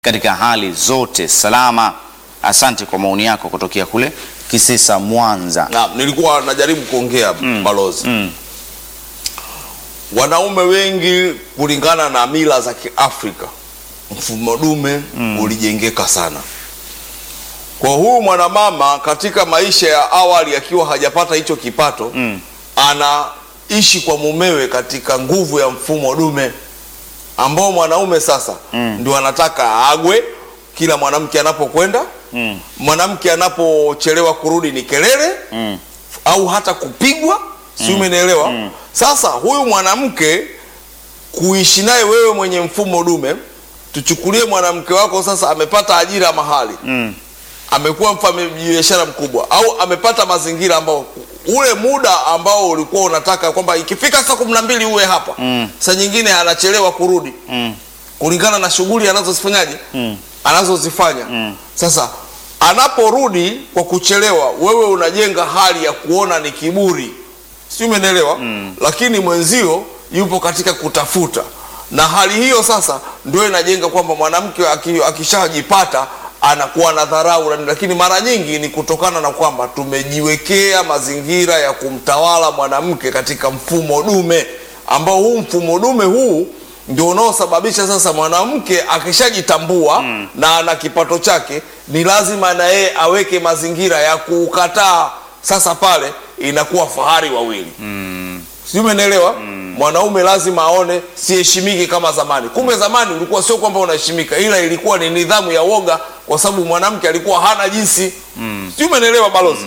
katika hali zote salama. Asante kwa maoni yako kutokea kule Kisesa, Mwanza. Na nilikuwa najaribu kuongea balozi, Mm. wanaume wengi kulingana na mila za Kiafrika, mfumo dume ulijengeka sana. Kwa huyu mwanamama katika maisha ya awali akiwa hajapata hicho kipato Mm. anaishi kwa mumewe katika nguvu ya mfumo dume ambao mwanaume sasa ndio anataka aagwe kila mwanamke anapokwenda Mm. mwanamke anapochelewa kurudi ni kelele Mm. au hata kupigwa si umenielewa sasa huyu mwanamke kuishi naye wewe mwenye mfumo dume tuchukulie mwanamke wako sasa amepata ajira mahali Mm. amekuwa mfanyabiashara mkubwa au amepata mazingira ambao ule muda ambao ulikuwa unataka kwamba ikifika saa kumi na mbili uwe hapa Mm. saa nyingine anachelewa kurudi Mm. kulingana na shughuli anazozifanyaje Mm. anazozifanya Mm. sasa anaporudi kwa kuchelewa wewe unajenga hali ya kuona ni kiburi si umenielewa lakini mwenzio yupo katika kutafuta na hali hiyo sasa ndio inajenga kwamba mwanamke aki- akishajipata anakuwa na dharau na- lakini mara nyingi ni kutokana na kwamba tumejiwekea mazingira ya kumtawala mwanamke katika mfumo dume ambao huu mfumo dume huu ndio unaosababisha sasa mwanamke akishajitambua na ana kipato chake ni lazima na yeye aweke mazingira ya kuukataa sasa pale inakuwa fahari wawili mm. sijui umenielewa mwanaume lazima aone siheshimiki kama zamani kumbe zamani ulikuwa sio kwamba unaheshimika ila ilikuwa ni nidhamu ya woga kwa sababu mwanamke alikuwa hana jinsi mm. sijui umenielewa balozi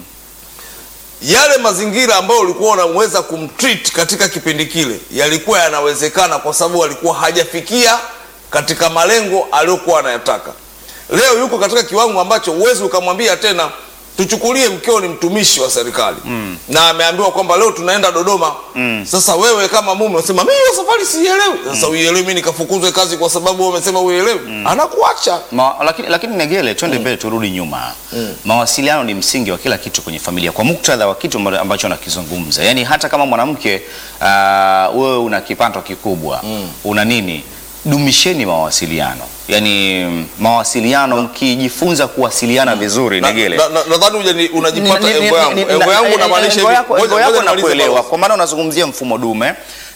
yale mazingira ambayo ulikuwa unaweza kumtreat katika kipindi kile yalikuwa yanawezekana kwa sababu alikuwa hajafikia katika malengo aliyokuwa anayataka leo yuko katika kiwango ambacho huwezi ukamwambia tena tuchukulie mkeo ni mtumishi wa serikali mm. na ameambiwa kwamba leo tunaenda dodoma mm. sasa wewe kama mume unasema mi hiyo safari siielewi sasa uielewi mi nikafukuzwe kazi kwa sababu wewe umesema uielewi anakuacha Ma, lakini, lakini Negele, twende mbele turudi nyuma. Mawasiliano ni msingi wa kila kitu kwenye familia, kwa muktadha wa kitu amba- ambacho nakizungumza. Yaani hata kama mwanamke uh, wewe una kipato kikubwa una nini, dumisheni mawasiliano. Yaani mm, mawasiliano, mkijifunza kuwasiliana vizuri, Na- Negele na- na- nadhani uje unajipata Ni- ni- engo yangu ni- ni- engo na- yangu eh, unamaanisha engo hivi. yako- Ngoja- engo yako ngoja nimalize nakuelewa, balozi. kwa maana unazungumzia mfumo dume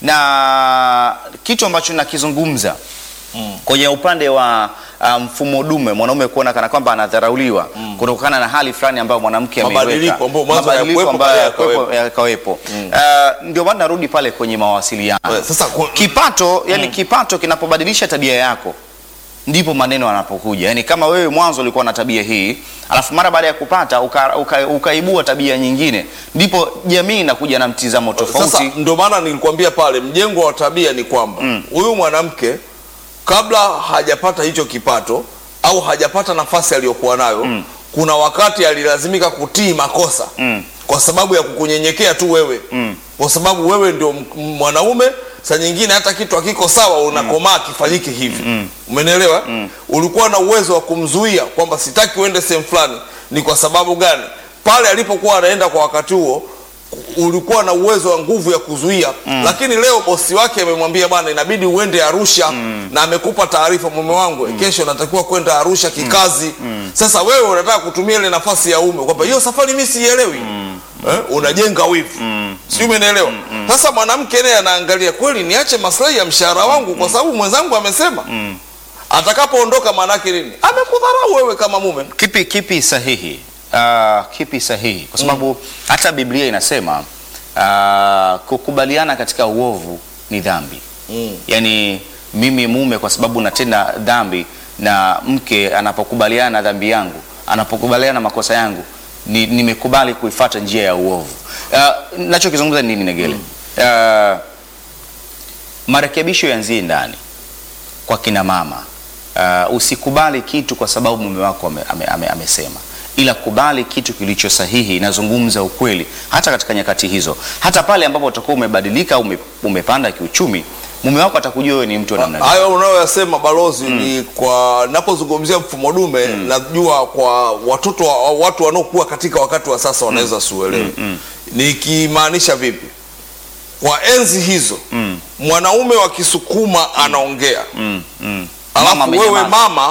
na kitu ambacho nakizungumza kwenye upande wa uh, mfumo dume, mwanaume kuona kana kwamba anadharauliwa kutokana na hali fulani ambayo mwanamke ameiweka. Mabadiliko ambayo mwanzo Mabadiliko hayakuwepo, ambayo baadaye yakawepo- yakawepo. Uh, ndio maana narudi pale kwenye mawasiliano. Eh, sasa ku- Kipato, yani kipato kinapobadilisha tabia yako ndipo maneno yanapokuja. Yani kama wewe mwanzo ulikuwa na tabia hii, alafu mara baada ya kupata uka, uka, ukaibua tabia nyingine, ndipo jamii inakuja na mtizamo Sasa tofauti. ndio maana nilikwambia pale, mjengo wa tabia ni kwamba huyu mwanamke kabla hajapata hicho kipato au hajapata nafasi aliyokuwa nayo kuna wakati alilazimika kutii makosa Mm. kwa sababu ya kukunyenyekea tu wewe Mm. kwa sababu wewe ndio m- mwanaume saa nyingine hata kitu hakiko sawa unakomaa kifanyike hivi umenielewa ulikuwa na uwezo wa kumzuia kwamba sitaki uende sehemu fulani ni kwa sababu gani pale alipokuwa anaenda kwa wakati huo ulikuwa na uwezo wa nguvu ya kuzuia lakini leo bosi wake amemwambia bwana inabidi uende arusha na amekupa taarifa mume wangu kesho natakiwa kwenda arusha kikazi sasa wewe unataka kutumia ile nafasi ya ume kwamba hiyo safari mi siielewi eh, unajenga wivu si umenielewa sasa mwanamke naye anaangalia kweli niache maslahi ya mshahara wangu kwa sababu mwenzangu amesema atakapoondoka maanake nini amekudharau wewe kama mume Kipi kipi sahihi? Uh, kipi sahihi? Kwa sababu hata Biblia inasema uh, kukubaliana katika uovu ni dhambi. Mm. Yaani mimi mume kwa sababu natenda dhambi na mke anapokubaliana na dhambi yangu, anapokubaliana na makosa yangu, ni, nimekubali kuifata njia ya uovu. Uh, nachokizungumza ni nini Negele? Uh, marekebisho yanzie ndani kwa kina mama. Uh, usikubali kitu kwa sababu mume wako ame, ame, ame, amesema, ila kubali kitu kilicho sahihi. Inazungumza ukweli, hata katika nyakati hizo, hata pale ambapo utakuwa umebadilika au ume, umepanda kiuchumi, mume wako atakujua wewe ni mtu wa namna gani. hayo unayoyasema balozi ni kwa napozungumzia mfumo dume najua kwa watoto wa, watu wanaokuwa katika wakati wa sasa wanaweza siuelewe nikimaanisha vipi kwa enzi hizo mwanaume wa kisukuma anaongea Mm, mm, alafu wewe amenyamaza. mama